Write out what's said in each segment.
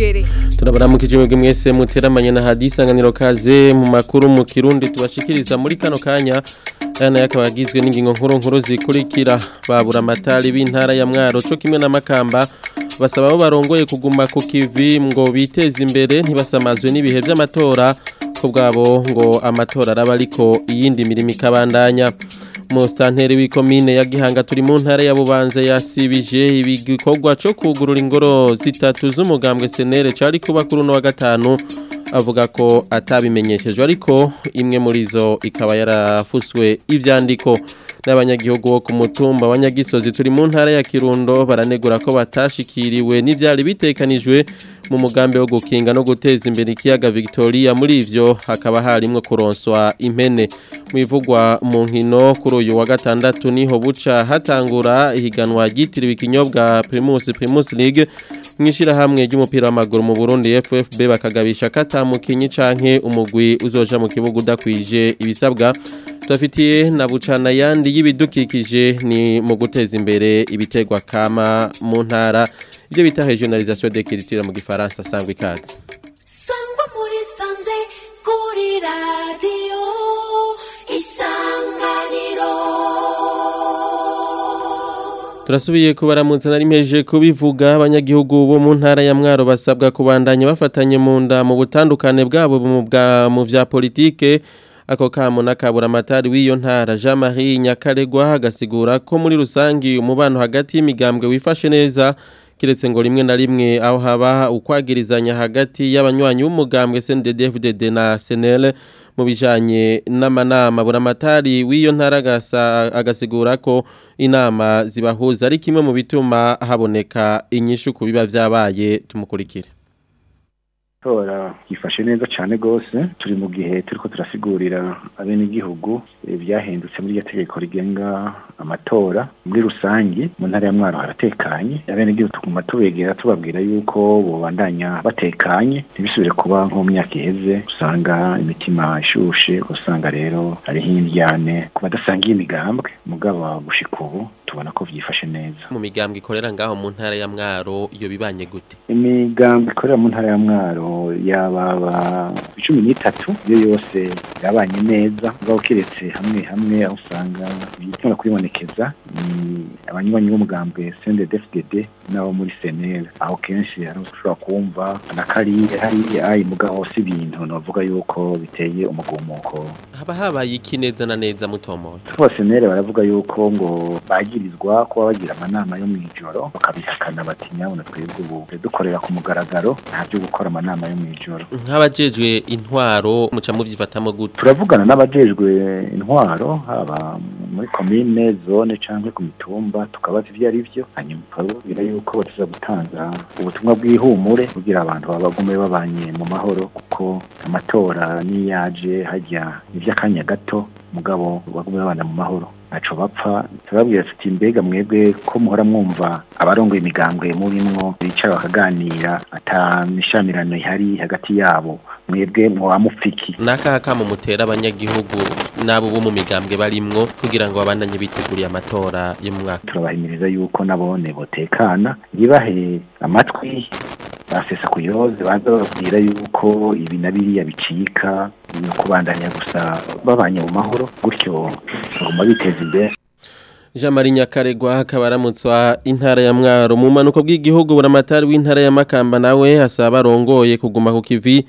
imbere turabaramukije mwebwe mwese muteramanye na hadisanganiro kaze mu makuru mu kirundi tubashikiriza muri kano kanya aya nayo akaba agizwe n'ingingo nkuru nkuru zikurikira babura amatari b'intara ya mwaro co kimwe n'amakamba basaba abo barongoye kuguma ku kivi ngo biteze imbere ntibasamazwe n'ibihe vy'amatora ko bwabo ngo amatora araba ariko iyindi mirimo ikabandanya Mustanteri w'ikomine ya Gihanga turi mu ntara ya Bubanza yasibije ibikorwa cyo kugurura ingoro zitatu z'umugambwe senere cari kuba kuri no wa gatanu avuga ko atabimenyeshejwe ariko imwe muri zo ikaba yarafuswe ivyandiko n'abanyagihugu bo ku mutumba wa Nyagisozi turi mu ntara ya Kirundo baranegura ko batashikiriwe n'ivyari bitekanijwe mu mugambi wo gukinga no guteza imbere ikiyaga Victoria muri ivyo hakaba harimwo kuronswa impene mwivugwa mu nkino kuri uyu wa gatandatu niho buca hatangura ihiganwa ryitiriwe ikinyobwa Primus Primus League mwishira hamwe ry'umupira w'amaguru mu Burundi FFB bakagabisha katamukinyi canke umugwi uzoja mu kibuga udakwije ibisabwa tubafitiye na bucana yandi y'ibidukikije ni mu guteza imbere ibitegwa kama mu ntara ibyo bita regionalisation de culture mu gifaransa sangwa ikaze sangwa muri sanze kuri radiyo isanganiro turasubiye kubaramutsa nari mpeje kubivuga abanyagihugu bo mu ntara ya mwaro basabwa kubandanya bafatanye mu nda mu butandukane bwabo mu bwa mu vya politike ako kamo nakabura amatari w'iyo ntara Jean Marie Nyakaregwa agasigura ko muri rusangi umubano hagati y'imigambwe wifashe neza kiretse ngo rimwe na rimwe aho haba ukwagirizanya hagati y'abanywanyi b'umugambwe CNDD-FDD na SNL mu bijanye n'amanama buramatari w'iyo ntara agasigura ko inama zibahuza ari kimwe mu bituma haboneka inyishu ku biba vyabaye tumukurikire tora yifashe neza cyane rwose turi mu gihe turiko turasigurira abenegihugu byahindutse muri iryo tegeko rigenga amatora muri rusangi mu ntara ya mwaro haratekanye abenegihugu tuguma tubegera tubabwira yuko bobandanya batekanye ntibisubire kuba nko mu myaka iheze usanga imitima ishushe usanga rero hariho indyane ku badasangiye imigambwe mugabo gushika ubu tubona ko vyifashe neza mu migambwe ikorera ngaho mu ntara ya mwaro iyo bibanye gute imigambwe ikorera mu ntara ya mwaro yababa cumi n'itatu iyo yose yabanye neza mugabo kiretse hamwe hamwe aho usanga ibituma kwibonekeza ni abanywanyi b'umugambwe CNDD-FDD n'abo muri SNL aho kenshi hari ushobora kumva na kariye hariya ayi mugabo si ibintu novuga yuko biteye umugumuko haba habaye iki neza na neza mutomoye bose SNL baravuga yuko ngo bagirizwa kuba bagira amanama yo mw'ijoro bakabihakana bati nyabona twebwe ubu dukorera ku mugaragaro nta byo gukora amanama yo mw'ijoro nk'abajejwe intwaro muca muvyifatamo gute turavugana n'abajejwe intwaro haba muri komine zone canke ku mitumba tukabaza ivyo ari vyo hanyuma tukababwira yuko batuza gutanga ubutumwa bw'ihumure kugira abantu babagume babanye mu mahoro kuko amatora niyaje hajya ivy'akanya gato mugabo bagume babana mu mahoro ntaco bapfa turababwira tuti mbega mwebwe ko muhora mwumva abarongoye imigambwe murimwo bicara bakaganira ata mishamirano ihari hagati yabo mwebwe mwoba mupfiki nakaha kamo mutera abanyagihugu n'abo bo mu migambwe barimwo kugira ngo babandanye biteguriye amatora yo mu mwaka turabahimiriza yuko nabone botekana ntibahe amatwi basesa kuyoze baza bababwira yuko ibi na biriya bicika no kubandanya gusa babanye mu mahoro gutyo baguma biteza imbere Jean Marie Nyakaregwa akaba aramutswa intara ya Mwaro mu manuko bw'igihugu buramatari w'intara ya Makamba nawe asaba arongoye kuguma ku kivi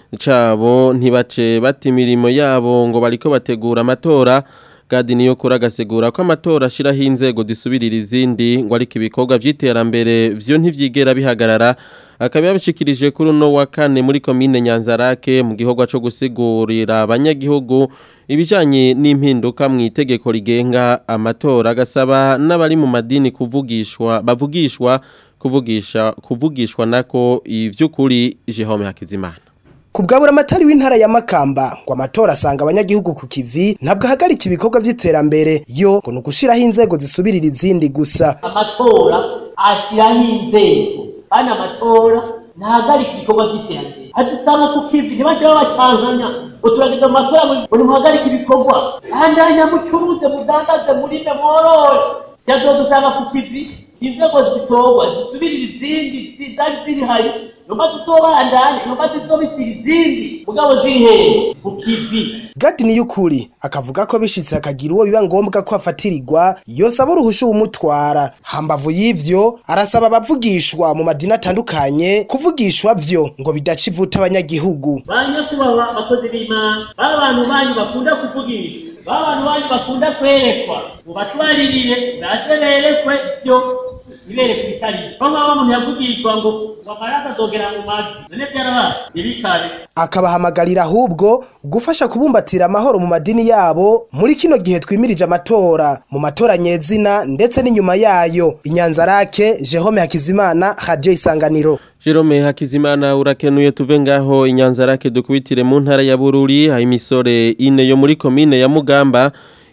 cabo ntibace bati imirimo yabo ngo bariko bategura amatora gadi niyo kuri agasigura ko amatora ashiraho inzego zisubirira izindi ngo ariko ibikorwa vy'iterambere vyo ntivyigera bihagarara akaba yabishikirije kuri uno wa kane muri komine Nyanzarake mu gikorwa co gusigurira abanyagihugu ibijanye n'impinduka mu itegeko rigenga amatora agasaba n'abari mu madini kuvugishwa bavugishwa kuvugisha kuvugishwa nako ivy'ukuri Jehome Hakizimana Kubwabura amatari w'intara ya Makamba ngo amatora asanga abanyagihugu ku kivi ntabwo ahagarika ibikorwa vy'iterambere yo ngo nugushiraho inzego zisubirira izindi gusa amatora ashiraho inzego kandi amatora ntahagarika ibikorwa by'iterambere hadusanga ku kivi ntibashira bacankanya ngo turagenda mu matora ngo nimuhagarike ibikorwa bandanya mucuruze mudandaze murime mworore yazodusanga ku kivi inzego zitorwa zisubirira izindi zari ziri hari numva zizobandanya numva zizobisira izindi mugabo ziri hehe ku kivi Gadi niyukuri akavuga ko bishitse akagira uwo biba ngombwa ko afatirirwa yosaba uruhusha umutwara hambavu y'ivyo arasaba abavugishwa mu madini atandukanye kuvugishwa vyo ngo bidaca ivuta abanyagihugu banyakubahwa abakozi b'imana ba bantu banyu bakunda kuvugisha ba bantu banyu bakunda kwerekwa mubatwaririre baze berekwe vyo ibereke ibitari ko nk'aho umuntu yavugishwa ngo wamaraza azogera mu mavi none vyarabaye ntibikabe akabahamagarira ahubwo gufasha kubumbatira amahoro mu madini yabo muri kino gihe twimirije amatora mu matora nyezina ndetse n'inyuma yayo inyanzarake Jerome Hakizimana Radio Isanganiro Jerome Hakizimana urakenuye tuve ngaho inyanzarake dukubitire mu ntara ya Bururi aho imisore ine yo muri komine ya Mugamba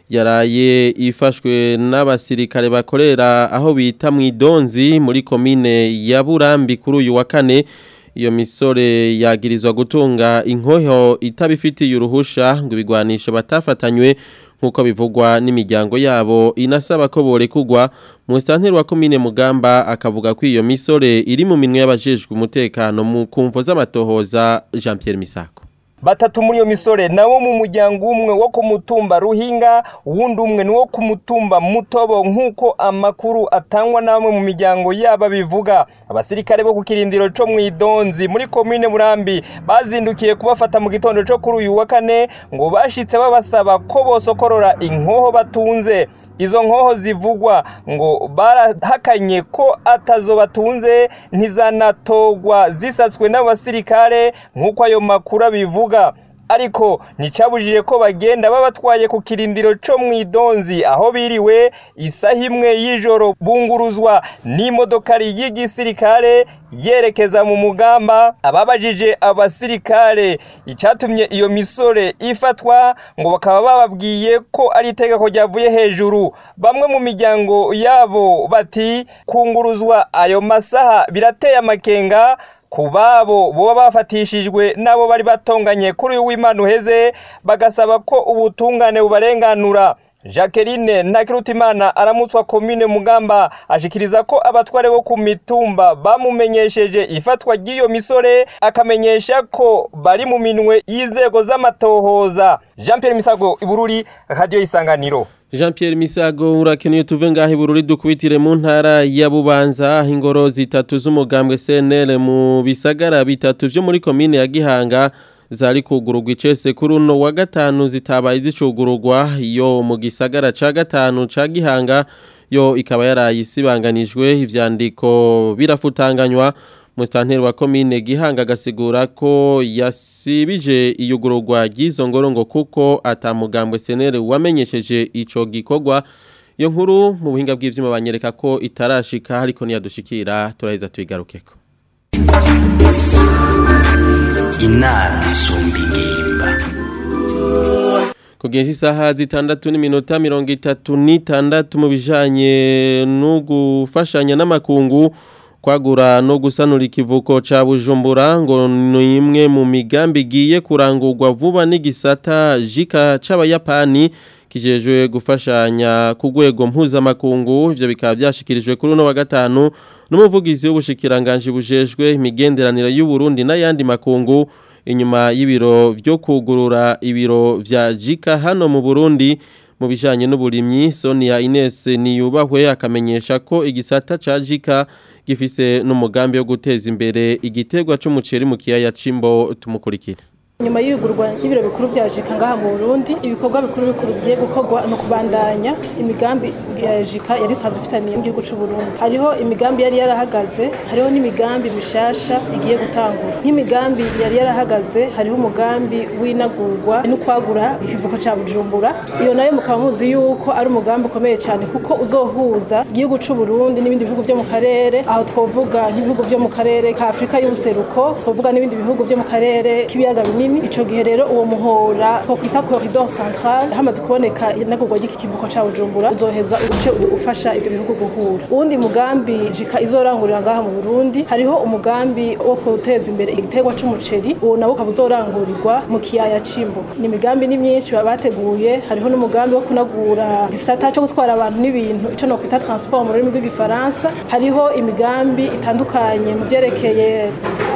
yaraye ifashwe n'abasirikare bakorera aho bita mu idonzi muri komine ya Burambi kuri uyu wa kane iyo misore yagirizwa gutunga inkoho itabifitiye uruhusha ngo ibigwanisha batafatanywe nk'uko bivugwa n'imiryango yabo inasaba ko borekugwa mu santeri wa komine mugamba akavuga ko iyo misore iri mu minwe y'abajejwe umutekano mu kumvo z'amatohoza Jean Pierre Misako batatu muri iyo misore nabo mu muryango umwe wo ku mutumba ruhinga uwundi umwe ni wo ku mutumba mutobo nk'uko amakuru atangwa na bamwe mu miryango yaba bivuga abasirikare bo ku kirindiro co mu idonzi muri komine murambi bazindukiye kubafata mu gitondo co kuri uyu wa kane ngo bashitse babasaba ko bosokorora inkoho batunze izo nkoho zivugwa ngo barahakanye ko atazo batunze ntizanatogwa zisatswe n'abasirikare nk'uko ayo makuru abivuga ariko nticabujije ko bagenda babatwaye ku kirindiro co mu idonzi aho biriwe isaha imwe y'ijoro bunguruzwa n'imodokari y'igisirikare yerekeza mu mugamba ababajije abasirikare icatumye iyo misore ifatwa ngo bakaba bababwiye ko ari itegeko ryavuye hejuru bamwe mu miryango yabo bati kunguruzwa ayo masaha birateye amakenga ku babo boba bafatishijwe n'abo bari batonganye kuri uyu w'imana uheze bagasaba ko ubutungane bubarenganura jacqueline ntakirutimana aramutswa komine mugamba ashikiriza ko abatware bo ku mitumba bamumenyesheje ifatwa ry'iyo misore akamenyesha ko bari mu minwe y'inzego z'amatohoza jean pierre misago ibururi radiyo y'isanganiro Jean Pierre Misago urakenuye tuve ngaho ibururi dukubitire mu ntara ya Bubanza aho ingoro zitatu z'umugambwe CNL mu bisagara bitatu vyo muri komine ya Gihanga zari kugurugwa icese kuri uno wa gatanu zitabaye zicugurugwa iyo mu gisagara ca gatanu ca Gihanga yo ikaba yarayisibanganijwe ivyandiko birafutanganywa Mustanteri wa komine Gihanga gasigura ko yasibije iyugururwa ry'izo ngorongo kuko atamugambwe senere wamenyesheje ico gikorwa iyo nkuru mu buhinga bw'ivyuma banyereka ko itarashika ariko niyadushikira turaheza tuyigarukeko inama isumba ingimba Kugenza isaha zitandatu n'iminota mirongo itatu n'itandatu mu bijanye no gufashanya n'amakungu kwagura no gusanura ikivuko ca Bujumbura ngo ni imwe mu migambi igiye kurangurwa vuba n'igisata jika c'abayapani kijejwe gufashanya ku rwego mpuzamakungu ivyo bikaba byashikirijwe kuri uno wa gatanu n'umuvugizi w'ubushikiranganje bujejwe imigenderanire y'u Burundi n'ayandi makungu inyuma y'ibiro byo kugurura ibiro vya jika hano mu Burundi mu bijanye n'uburimyi Sonia Ines niyubahwe akamenyesha ko igisata ca jika gifise n'umugambi wo guteza imbere igitegwa c'umuceri mu kiyaya cimbo tumukurikira nyuma y'ibigurwa y'ibiro bikuru bya jika ngaha mu Burundi ibikorwa bikuru bikuru bigiye gukorwa no kubandanya imigambi ya jika yari isanzwe ifitaniye mu gihugu c'u Burundi hariho imigambi yari yarahagaze hariho n'imigambi mishasha igiye gutangura nk'imigambi yari yarahagaze hariho umugambi w'inagurwa no kwagura ikivuko ca Bujumbura iyo nayo mukaba muzi yuko ari umugambi ukomeye cyane kuko uzohuza igihugu c'u Burundi n'ibindi bihugu byo mu karere aho twovuga nk'ibihugu byo mu karere ka Afrika y'ubuseruko twovuga n'ibindi bihugu byo mu karere k'ibiyaga binini ico gihe rero uwo muhora ko kwita corridor central hamaze kuboneka inagurwa y'iki kivuko ca Bujumbura uzoheza uce ufasha ibyo bihugu guhura uwundi mugambi jika izorangurira ngaha mu Burundi hariho umugambi wo guteza imbere igiterwa c'umuceri uwo nawo ukaba uzorangurirwa mu kiyaya cimbo ni imigambi ni myinshi bateguye hariho n'umugambi wo kunagura gisata cyo gutwara abantu n'ibintu ico no kwita transport mu rurimi rw'igifaransa hariho imigambi itandukanye mu byerekeye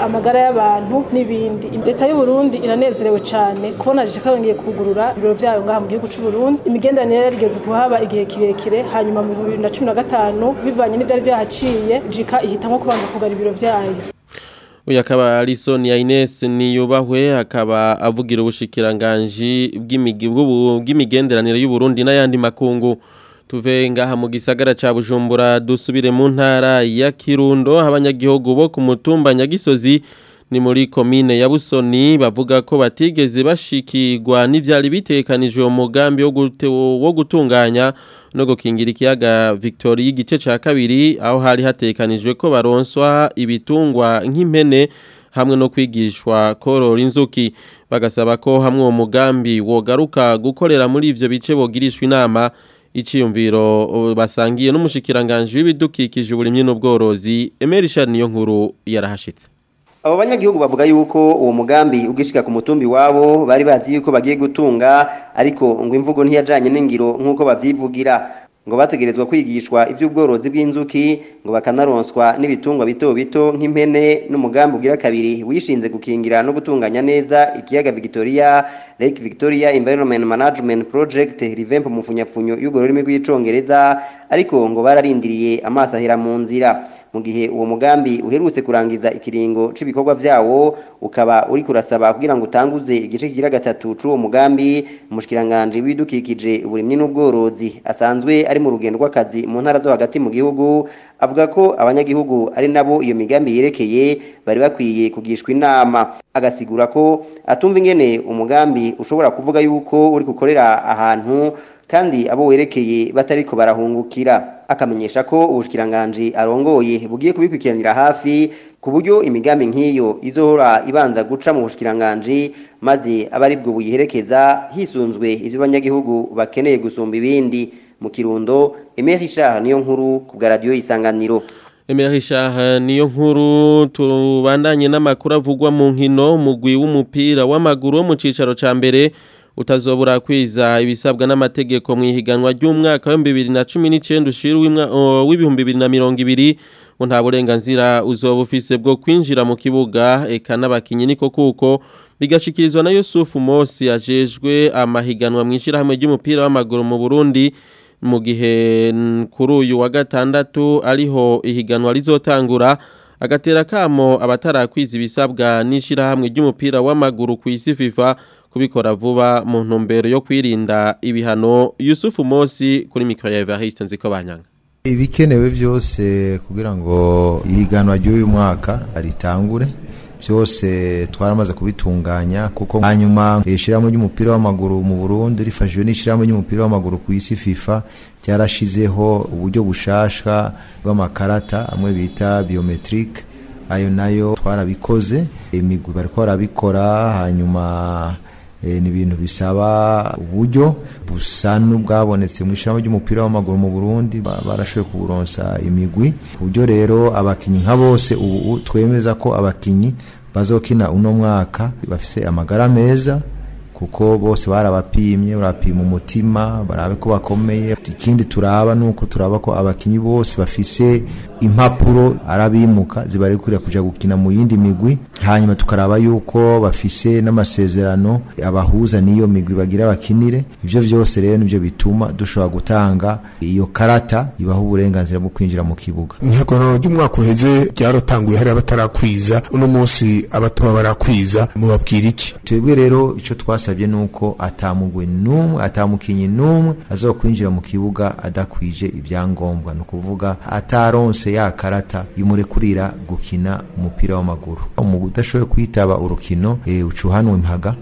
amagara y'abantu n'ibindi leta y'u Burundi iranezerewe cyane kubona jika yongeye kugurura ibiro vyayo ngaha mu gihugu cy'u Burundi imigenderanire yarigeze kuhaba igihe kirekire hanyuma mu 2015 bivanye n'ivyari byahaciye jika ihitamwo kubanza kugara ibiro vyayo uyu akaba ari Sonia Ines niyubahwe akaba avugira ubushikiranganji bw'imigi- bw'ubu- bw'imigenderanire y'u Burundi n'ayandi makungu tuve ngaha mu gisagara ca Bujumbura dusubire mu ntara ya Kirundo abanyagihugu bo ku mutumba Nyagisozi ni muri komine ya Busoni bavuga ko batigeze bashikirwa n'ivyari bitekanijwe mu mugambi wo gute- wo gutunganya no gukingira ikiyaga Victoria igice ca kabiri aho hari hatekanijwe ko baronswa ibitungwa nk'impene hamwe no kwigishwa korora inzuki bagasaba ko hamwe uwo mugambi wogaruka gukorera muri ivyo bice bogirishwa inama iciyumviro uh, basangiye n'umushikiranganje w'ibidukikije uburimyi n'ubworozi Emery Charles niyo nkuru yarahashitse abo banyagihugu bavuga yuko uwo mugambi ugishika ku mutumbi wabo bari bazi yuko bagiye gutunga ariko ngo imvugo ntiyajanye n'ingiro nk'uko bavyivugira ngo bategerezwa kwigishwa ivy'ubworozi bw'inzuki ngo bakanaronswa n'ibitungwa bito bito nk'impene n'umugambi ugira kabiri wishinze gukingira no gutunganya neza ikiyaga Victoria Lake Victoria Environment Management Project rivempo mu funyafunyo y'urwo rurimi rw'icongereza ariko ngo bararindiriye amaso ahera mu nzira mu gihe uwo mugambi uherutse kurangiza ikiringo c'ibikorwa vyawo ukaba uri kurasaba kugira ngo utanguze igice kigira gatatu c'uwo mugambi umushikiranganje w'ibidukikije uburimyi n'ubworozi asanzwe ari mu rugendo rw'akazi mu ntara zo hagati mu gihugu avuga ko abanyagihugu ari nabo iyo migambi yerekeye bari bakwiye kugishwa inama agasigura ko atumva ingene umugambi ushobora kuvuga yuko uri gukorera ahantu kandi abo werekeye batariko barahungukira akamenyesha ko ubushikiranganje arongoye bugiye kubikwikiranira hafi ku buryo imigambi nk'iyo izohora ibanza guca mu bushikiranganje maze abari bwo buyiherekeza hisunzwe ivyo banyagihugu bakeneye gusumba ibindi mu kirundo Emery Richard niyo nkuru ku bwa radio isanganiro Emery Richard niyo nkuru tubandanye n'amakuru avugwa mu nkino umugwi w'umupira w'amaguru wo mu cicaro ca mbere utazobura kwiza ibisabwa n'amategeko mu ihiganwa ry'umwaka wa 2019 ushira w'ibihumbi 2020 ngo nta burenganzira uzoba ufise bwo kwinjira mu kibuga eka n'abakinyi niko kuko bigashikirizwa na Yusufu Mosi ajejwe amahiganwa mu ishirahamwe ry'umupira w'amaguru mu Burundi mu gihe mm, kuri uyu wa gatandatu ariho ihiganwa rizotangura agatera kamo abatarakwiza ibisabwa n'ishirahamwe ry'umupira w'amaguru ku isi FIFA kubikora vuba mu ntumbero yo kwirinda ibihano Yusufu Mosi kuri mikro ya Evariste nziko banyanga ibikenewe byose kugira ngo ihiganwa ry'uyu mwaka ritangure byose twaramaze kubitunganya kuko hanyuma ishyirahamwe ry'umupira w'amaguru mu Burundi rifashijwe n'ishyirahamwe ry'umupira w'amaguru ku isi FIFA ryarashizeho uburyo bushasha bw'amakarata amwe bita biometric ayo nayo twarabikoze imigwi bariko barabikora hanyuma ni ibintu bisaba uburyo busa n'ubwabonetse mu ishyirahamwe ry'umupira w'amaguru mu Burundi barashoboye kuburonsa imigwi ku buryo rero abakinyi nka bose ubu twemeza ko abakinyi bazokina uno mwaka bafise amagara meza kuko bose barabapimye barapima umutima barabe ko bakomeye ikindi turaba nuko turaba ko abakinyi bose bafise impapuro arabimuka zibarekurira kuja gukina mu yindi migwi hanyuma tukaraba yuko bafise n'amasezerano abahuza n'iyo migwi bagira bakinire ivyo vyose rero nivyo bituma dushobora gutanga iyo karata ibaha uburenganzira bwo kwinjira mu kibuga ihiganwa ry'umwaka uheze ryarotanguye hari abatarakwiza uno munsi abatoba barakwiza mubabwira iki twebwe rero ico twasabye nuko atamugwe numwe atamukinyi numwe azokwinjira mu kibuga adakwije ibyangombwa no kuvuga ataronse ya karata imurekurira gukina umupira w'amaguru umuntu udashoboye kwitaba urukino e, ucuhanwe impaga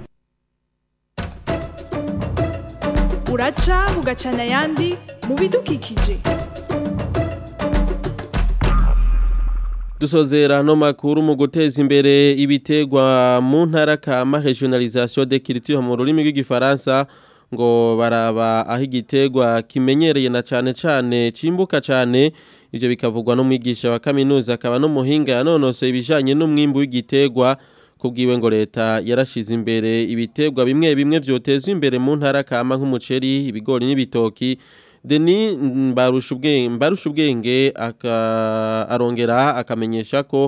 uraca bugacana ayandi mu bidukikije dusozera no makuru mu guteza imbere ibitegwa mu ntara kama regionalisation de culture mu rurimi rw'igifaransa ngo baraba aho igitegwa kimenyereye na cane cane cimbuka cane ivyo bikavugwa n'umwigisha wa kaminuza akaba n'umuhinga yanonosoye ibijanye n'umwimbu w'igitegwa kubwiwe ngo leta yarashize imbere ibitegwa bimwe bimwe vyotezwa imbere mu ntara kama nk'umuceri ibigori n'ibitoki Deni mbarusha ubwenge mbarusha ubwenge arongera akamenyesha ko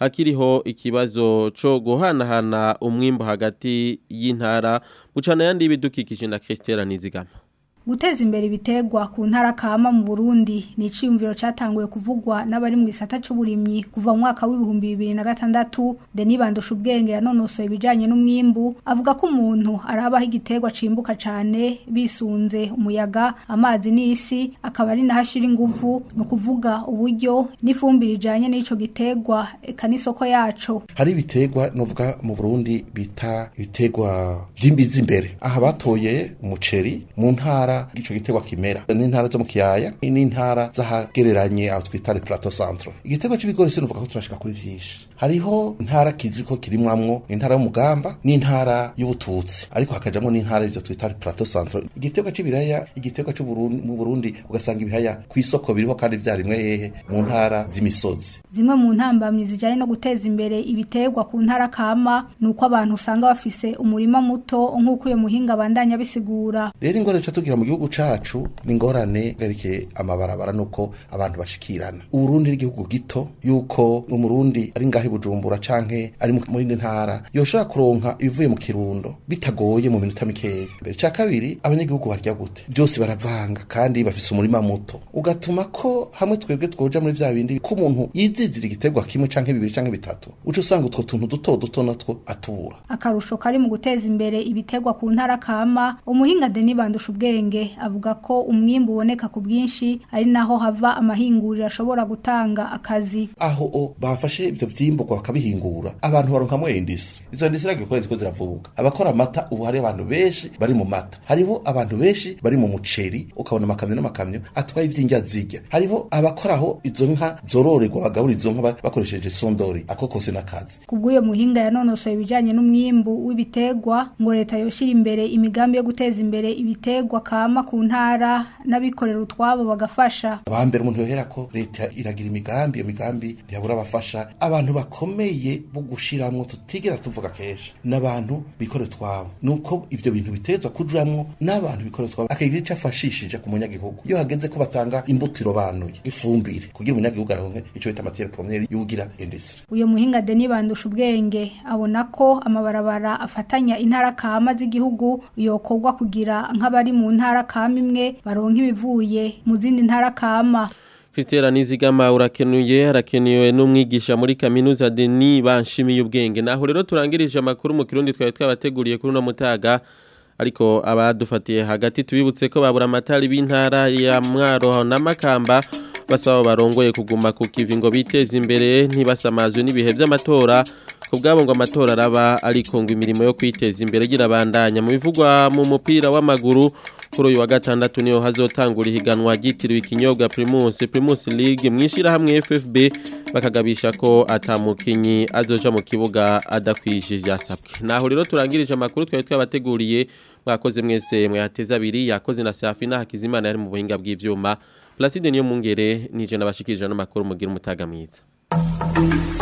hakiriho ikibazo co guhanahana umwimbo hagati y'intara bucana yandi y'ibidukikije na Christelle Nizigama Guteza imbere ibitegwa ku ntara kama mu Burundi ni iciyumviro catanguye kuvugwa n'abari mu gisata c'uburimyi kuva mu mwaka w'ibihumbi bibiri na gatandatu Denis Bandusha ubwenge yanonosoye ibijanye n'umwimbu avuga ko umuntu arabaho igitegwa cimbuka cane bisunze umuyaga amazi n'isi akaba ari nahashira inguvu no kuvuga uburyo n'ifumbire ijanye n'ico gitegwa eka n'isoko yaco hari ibitegwa novuga mu Burundi bita ibitegwa vy'imbizi imbere aha batoye umuceri mu ntara ico gitegwa kimera n'intara zo mu kiyaya n'intara zahagereranye aho twita le plateau centre igitegwa c'ibigori sinuvuga ko turashika kuri vyinshi hariho intara kizi ko kirimwamwo intara y'umugamba n'intara y'ubututsi ariko hakajamwo n'intara ivyo twita le plateau centre igitegwa c'ibiraya igitegwa cyo mu Burundi ugasanga ibihaya ku isoko biriho kandi vyarimwe hehe mu ntara z'imisozi zimwe mu ntambamyi zijanye no guteza imbere ibitegwa ku ntara kama nuko abantu usanga bafise umurima muto nk'uko uyo muhinga bandanya bisigura rero ingorane ca tugira mu gihugu cacu ni ingorane garike amabarabara nuko abantu bashikirana uburundi n'igihugu gito yuko umurundi ari ngaho bujumbura canke ari muri ntara yoshobora kuronka ibivuye mu kirundo bitagoye mu minota mikeya mbere ca kabiri abanyagihugu barya gute byose baravanga kandi bafise umurima muto ugatuma ko hamwe twebwe twoja muri vya bindi ko umuntu yizizira igiterwa kimwe canke bibiri canke bitatu uca usanga utwo tuntu duto duto natwo atubura akarusho kari mu guteza imbere ibitegwa ku ntara kama umuhinga Denis Bandusha ubwenge avuga ko umwimbu uboneka ku bwinshi ari naho hava amahinguriro ashobora gutanga akazi aho o bafashe ivyo vyimburwa bakabihingura abantu baronkamwo industry izo industry agikora ziko ziravuga abakora amata ubu hari abantu benshi bari mu mata hariho abantu benshi bari mu muceri ukabona amakamyo n'amakamyo atwaye ivy'indya zirya hariho abakoraho izo nka zororerwa bagabura izo nka bakoresheje sondori ako kose n'akazi kubw'uyo muhinga yanonosoye ibijanye n'umwimbu w'ibitegwa ngo leta yoshira imbere imigambi yo guteza imbere ibitegwa kama ku ntara n'abikorera utwabo bagafasha abambere umuntu yohera ko leta iragira imigambi iyo migambi ntiyabura abafasha abantu bakomeye bo gushiramwo tutigera tuvuga kenshi n'abantu bikorera utwabo nuko ivyo bintu bitezwa kujuramwo n'abantu bikorera utwabo akagira ico afashishije ku munyagihugu iyo hageze ko batanga imbuto irobanuye ifumbire kugira umunyagihugu aronke ico bita matière première yugira industrie uyo muhinga Denis Bandusha ubwenge abona ko amabarabara afatanya intara kama z'igihugu yokorwa kugira nk'abari mu ntara kama imwe baronka ibivuye mu zindi ntara kama Christelle Nizigama urakenuye harakenewe n'umwigisha muri kaminuza Denis banshimiye ubwenge naho rero turangirije amakuru mu kirundi twawe twabateguriye kuri no mutaga ariko abadufatiye hagati tubibutse ko babura amatari b'intara ya Mwaro na Makamba basaba barongoye kuguma ku kivi ngo biteze imbere ntibasamazwe n'ibihe by'amatora kubwabo ngo amatora araba ariko ngo imirimo yo kwiteza imbere girabandanya mu bivugwa mu mupira w'amaguru kuri uyu wa gatandatu niho hazotangura ihiganwa ryitiriwe ikinyobwa Primus Primus League mwishira hamwe FFB bakagabisha ko atamukinyi azoja mu kibuga adakwije byasabwe naho rero turangirije amakuru twari twabateguriye mwakoze mwese mwateza abiri yakoze na Safina Hakizimana yari mu buhinga bw'ivyuma Placide niyo mungere nije nabashikirije n'amakuru mugira umutaga mwiza